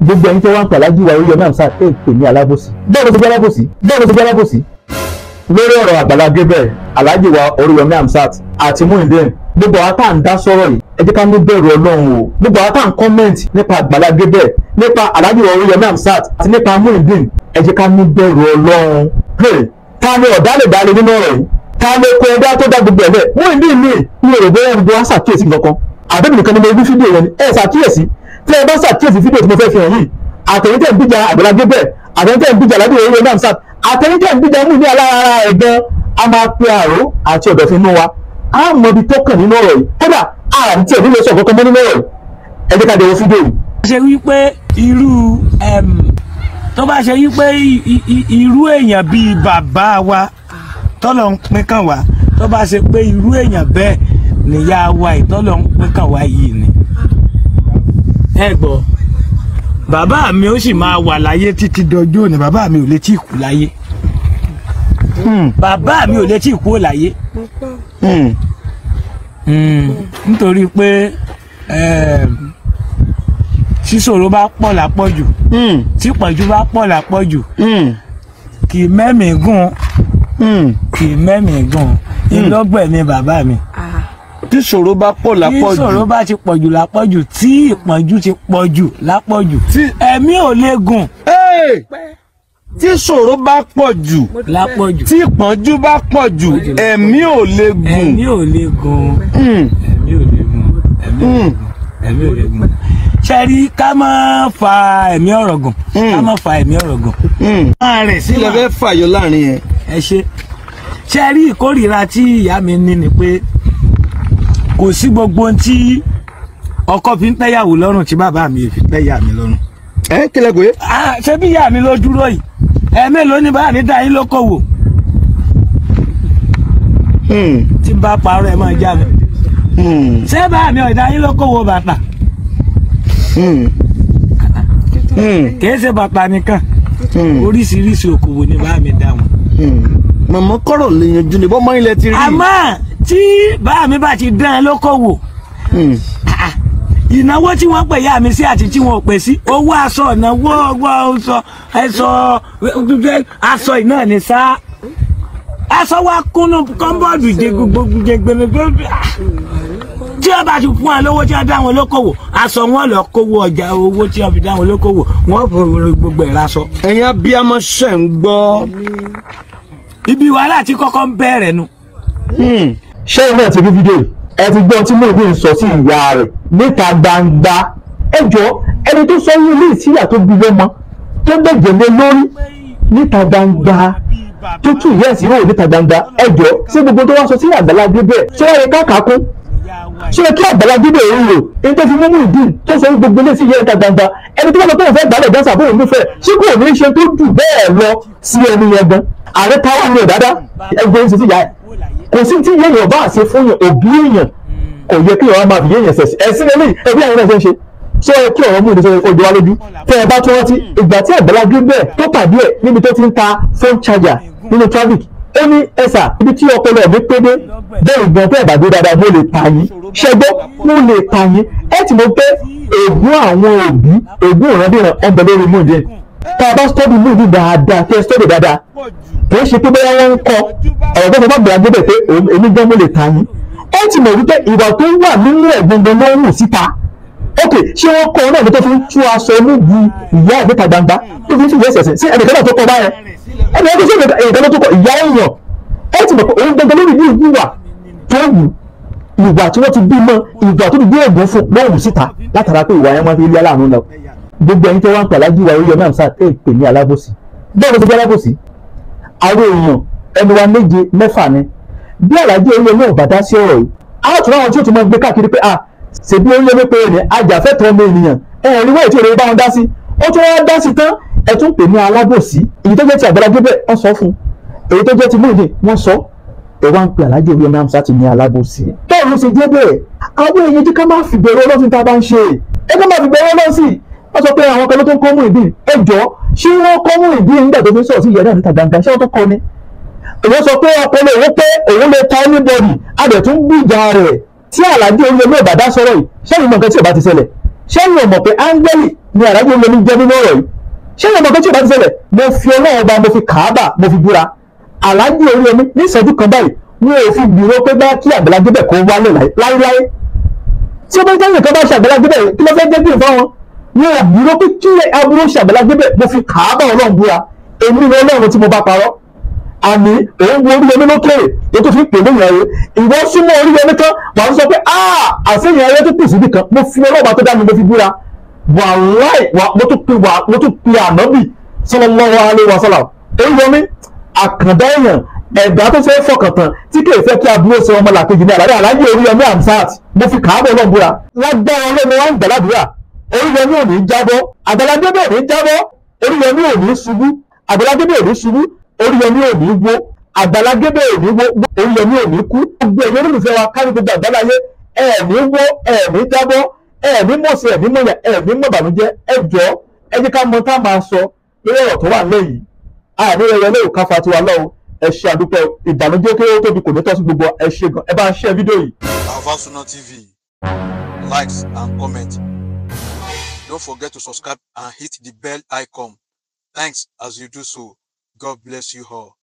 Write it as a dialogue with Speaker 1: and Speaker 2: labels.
Speaker 1: gbogbo ẹni tẹ́ wá ń pè alájí wa oríyọmí amsat ẹ̀ pè ní alábòsí bẹ́ẹ̀ ló ti jẹ́ alábòsí bẹ́ẹ̀ ló ti jẹ́ alábòsí. lórí ọ̀rọ̀ Àgbàlá Gabriel alájí wa oríyọmí amsat àti Muyideen gbogbo àwọn tá à ń dá sọ̀rọ̀ yìí ẹ jẹ́ ká ní bẹ̀rù ọlọ́run o gbogbo àwọn tá à ń kọ́mẹ̀ntì nípa Àgbàlá Gabriel nípa alájí wa oríyọmí amsat àti nípa Muyideen ẹ jẹ́ ká ní bẹ̀rù ọlọ́run ta ni ọ̀dálẹ̀dálẹ̀ nínú ọ̀rọ̀ yìí ta ló kọ ẹgbẹ́ tó dá gbogbo ẹ̀ bẹ́ẹ̀ Muyideen mi ní èrò bẹ́ẹ̀ gbogbo wa ṣàkíyèsí kankan àbẹ́bí nìkan ni mo rí fídíò yẹn ni ẹ ṣàkíyèsí tí ẹ bá ṣàkíyèsí fídíò tí mo fẹ́ fi hàn yìí àtẹ̀yìntẹ̀ ń bíjà Àgbàlá Gabriel àtẹ̀yìntẹ̀ ń bíjà aládé orí ọ̀nà àmsat àtẹ̀yìntẹ̀ ń bíjà mú ní alára ẹ̀ gan a máa pe àrò àti ọ̀dọ̀fin inú wa a mọ ibi tó kàn nínú ọ̀rọ̀ yìí kódà a ti ẹ̀ nílò sọ kankan mọ́ nínú ọ̀rọ̀ yìí ẹ jẹ́ ká dẹ̀wọ́ fídíò yìí.
Speaker 2: ṣe wípé irú tó bá ṣe wípé irú èèyàn bíi bàbá wa tọ́lọ̀ ń pín kàn wá tó bá ṣe pé irú èèyàn bẹ́ẹ̀ níyà wa ìtọ́lọ̀ ń pín kàn wá yìí ni. ẹ gbọ́ bàbá mi ó sì máa wà láyé títí dọjọ́ òní bàbá mi ò lè tí kú láyé bàbá mi ò lè tí kú láyé nítorí pé sísòro bá pọ̀ lápọ̀jù tí pọ̀jù bá pọ̀ lápọ̀jù kì í mẹ́mìí gùn kì í mẹ́mìí gùn ìlọ́gbẹ̀ ni bàbá mi
Speaker 3: tí ṣòro bá pọ̀ lápọ̀jù
Speaker 2: tí ṣòro bá ti pọ̀jù lápọ̀jù tí ìpọ́njú ti pọ̀jù lápọ̀jù ẹ̀mí ò lè gùn
Speaker 3: tí ṣòro bá pọ̀ jù
Speaker 2: lápọ̀jù
Speaker 3: tí ìpọ́njú bá pọ̀ jù ẹ̀mí ò lè gùn
Speaker 2: ẹ̀mí ò lè gùn ẹ̀mí ò lè gùn ẹ̀mí ò lè gùn ẹ̀mí ò lè gùn ṣẹ́rí ká má fa ẹ̀mí ọ̀rọ̀ gùn ká má fa ẹ̀mí ọ̀rọ̀ gùn. máa rẹ̀ sí
Speaker 3: ilẹ̀ fẹ́ fàyọ láàrin yẹn.
Speaker 2: ẹ ṣe ṣẹ́rí ìkórìíra tí ìyá mi ní ni pé kò sí gbogbo ohun tí ọkọ fi ń tẹ́yàwó lọ́rùn tí bàbá mi fi tẹ́yà mi lọ́rùn.
Speaker 3: ẹ kílẹ̀ pé.
Speaker 2: ṣé bí ìyá mi ló dúró yìí ẹ̀ẹ́mélòó ní báyà ní dáyín lókòwò. tí n bá parọ́ ẹ̀ máa já mi. ṣé báyà mi ò dáyín lókòwò bàtà kìí ṣe bàtà nìkan oríṣiríṣi òkòwò ni bá mi dá wọn.
Speaker 3: màmá kọ́rọ̀ lè yanjú ni bọ́mọ ilẹ̀ ti rí.
Speaker 2: àmọ́ tí bá mi bá ti dán ẹ lókòwò ìnáwó tí wọ́n pè yá mi sí àti tí wọ́n ò pè sí owó aṣọ ìnáwó ọgbọ́n aṣọ ẹ̀ṣọ́ aṣọ ìná ni sá aṣọ wa kúnnú kọ́ńbọ́ọ̀dù jẹ gbogbo jẹ gbẹmẹgbẹ tí wọ́n bá ti fún wọn lówó tí wọ́n dá wọn lókòwò aṣọ wọn lọ kówó ọjà owó tí wọ́n fi dá wọn lókòwò wọ́n fòrò gbogbo ẹ̀ lásọ.
Speaker 3: ẹ̀yin abiyamọ ṣẹ̀ ń gbọ́.
Speaker 2: ibi wàhálà tí kọ́kọ́ ń bẹ̀rẹ̀ nu.
Speaker 1: ṣé ìwé ẹ̀ ti rí fídíò yìí ẹ ti gbọ́ tí Muyideen sọ sí ìyá rẹ̀ níta gbangba ẹ jọ ẹni tó sọ yín ilé ìsíyà tó bí lọ́mọ tó gbẹ̀jẹ̀ lé lórí níta gbangba tó tún ìyá ẹ̀sìn náà níta gbangba ẹ jọ ṣé gbogbo tó wá sọ sí Àgbàlá Gabriel ṣé wọ́n yẹ káàkà kún ṣé kí Àgbàlá Gabriel ń rò ní tó fi mú Muyideen tó sọ gbogbo ilé sí ìyá níta gbangba ẹni tó bá lọ pé òun fẹ́ gbálẹ̀ dáńsà bóun nífẹ̀ẹ́ ṣé kò ní ṣe tó dù bẹ́ẹ̀ lọ sí ẹni yẹn gan ààrẹ táwọn ní ọ̀dádá ẹgbẹ́ ń ṣe sí ìyá ẹ̀ kò sí tí yéèyàn bá ṣe fún yàn òbí èèyàn kò yẹ kí ọ̀rọ̀ máa fi yéèyàn ṣẹ̀ṣẹ̀ ẹ̀sìn lélẹ̀ ẹbí àwọn náà ṣe ń ṣe ṣé kí ọ̀rọ̀ mú ìdíje ojú wa lójú tẹ́ ẹ bá tún rántí ìgbà tí Àgbàlá Gabriel tó pàdé ẹ̀ níbi tó ti ń ta phone charger nínú traffic ó ní ẹ̀sà ibi tí ọpọlọ ẹ̀mí pé dé bẹ́ẹ̀ gan tẹ́ ẹ̀ bá dé dáadáa mo lè ta yín ṣẹgbọ́ mo lè ta yín ẹ ti mọ̀ pé ègún àwọn òbí ègún ìrandíran ọbẹ̀ lórí Muyideen tá a bá stọ́dì Muyideen dáadáa tẹ́ ẹ stọ́dì dáadáa kì í ṣe pé bóyá wọ́n ń kọ́ ọ̀rọ̀ tó fẹ́ bá Àgbàlá Gabriel pé èmi gan mo lè ta yín ẹ ti mọ̀ wípé ìwà tó wà nínú ẹ̀ gbọ̀ngàn ló ń hù síta ok ṣé wọ́n kọ́ ọ náà ní tó fi ń tú aṣọ níbi ìyá ẹ̀ níta gbangba tó fi ń fìyà ẹ̀sẹ̀ sí ẹnìkan náà tó kọ́ báyẹn ẹnìkan tó sọ̀rọ̀ ẹnìkan náà tó kọ́ ìyá èèyàn ẹ ti mọ̀ pé òun gbọ̀ngàn lórí ní ìwà tó wù ìwà tí wọ́n ti bí mọ́ ìwà tó ti gbé ègún fún ló ń hù síta látara pé ìwà yẹn wọ́n fi lé aláàánú lọ gbogbo ẹni tó wá ń pè alájí wa Oríyọmí Hamzat ẹ pè ní alábòsí bẹ́ẹ̀ ló ti jẹ́ alábòsí àwọn èèyàn ẹni wa méje mẹ́fà ni bí alájí Oríyọmí ò bá dá sí ọ̀rọ̀ yìí á tún àwọn tí ó ti máa gbé káàkiri pé à ṣèbí Oríyọmí pé ní ajàfẹ́tọ̀ọ́ ọmọ ènìyàn ẹ rí wọ́n ètò ìròyìn bá wọn dá sí ó tún wá dá sí tán ẹ tún pè ní alábòsí èyí tó jẹ́ ti Àgbàlá Gabriel wọ́n sọ fún èyí tó jẹ́ ti Muyideen wọ́n sọ ẹ wá ń pè alájí Oríyọmí Hamzat ní alábòsí. bẹ́ẹ̀ ló ṣe jẹ́ bẹ́ẹ̀ àwọn èèyàn jí ká má fi bẹ̀rù Ọlọ́run tá a bá ń ṣe ẹ ká má fi bẹ̀rù Ọlọ́run sí wọ́n sọ pé àwọn kan ló tó ń kọ́ Muyideen ẹ jọ ṣé wọ́n kọ́ Muyideen nígbà tó fi sọ̀rọ̀ sí ìyá náà níta gbangba ṣé wọ́n tó kọ́ ni èyí sọ pé ọpọlọ òun pé òun lè ta anybody adẹ̀ tún gbìjà rẹ̀ tí Àlàjí Oríyọmí Ìbàdàn sọ̀rọ̀ yìí sẹ́yìn mọ̀ nǹkan tí ò bá ti ṣẹlẹ̀ sẹ́yìn ò mọ̀ pé áńgẹ́lì ni àdájọ́ orí omi jẹ́ nínú ọ̀rọ̀ yìí ṣé ìyẹn mọ̀ pé tí o bá ti ṣẹlẹ̀ mo fi ọlọ́run ọba mo fi kàábà mo fi búra àlájì orí omi ní ìṣẹ́jú kan báyìí wọn ò fi gbìrò pé bá kí Àgbàlá Gabriel kó wálé láéláé tí ó bá jẹ́ nǹkan bá ṣe Àgbàlá Gabriel kí ló fẹ́ jẹ́ bí nǹkan wọn wọn ò gbìrò pé kí aburú ṣe Àgbàlá Gabriel mo fi kàábà ọlọ́run búra èmi ni ọlọ́run tí mo bá parọ́ àní òun wo orí omi lókèrè tó tó fi pè lóyún ayé ìwọ súnmọ́ orí omi kan wà á sọ pé àṣeyìn ayé tó kù síbi kan mo fi ọlọ́ọ̀bá tó dá mi mo fi búra wàláì mo tún pe wà mo tún pe ànábì sallallahu alaihi wasallam orí omi àkàndá èèyàn ẹ̀dá tó fẹ́ fọkàn tán tí kò fẹ́ kí aburú ṣe ọmọ làkejì ní àlàyé àlàyé orí omi amsat mo fi kàábọ̀ náà búra lágbára ọlọ́run wa ń gbàdúrà orí omi ò ní jábọ́ Àgbàlá Gabriel ò ní jábọ́ orí omi ò ní ṣubú Àgbàlá Gabriel ò ní ṣubú oríyọmí ò ní wó Àgbàlá Gabriel ò ní wó oríyọmí ò ní kú gbogbo ẹ̀yọ́ olùfẹ́ wa kárí gbogbo àgbáláyé ẹ̀ẹ̀mí wó ẹ̀ẹ̀mí jábọ́ ẹ̀ẹ̀mí mọ̀ọ́sẹ̀ ẹ̀ẹ̀mí mọ̀yà ẹ̀ẹ̀mí mọ̀bànújẹ́ ẹ jọ̀ọ́ ẹ jẹ́ ká mọ tá a máa sọ lórí ọ̀rọ̀ tó wà lẹ́yìn àní ẹ̀yẹ lóò káfa tiwa lọ́wọ́ ẹ ṣe àdúpẹ́ ìbànújẹ́ kéré tóbi kò ní tọ́sí gbogbo ẹ ṣe gan ẹ bá ń ṣe fídíò yìí.
Speaker 4: Alpha TV likes and comment don't forget to subscribe and hit the bell icon thanks as you do so God bless you all.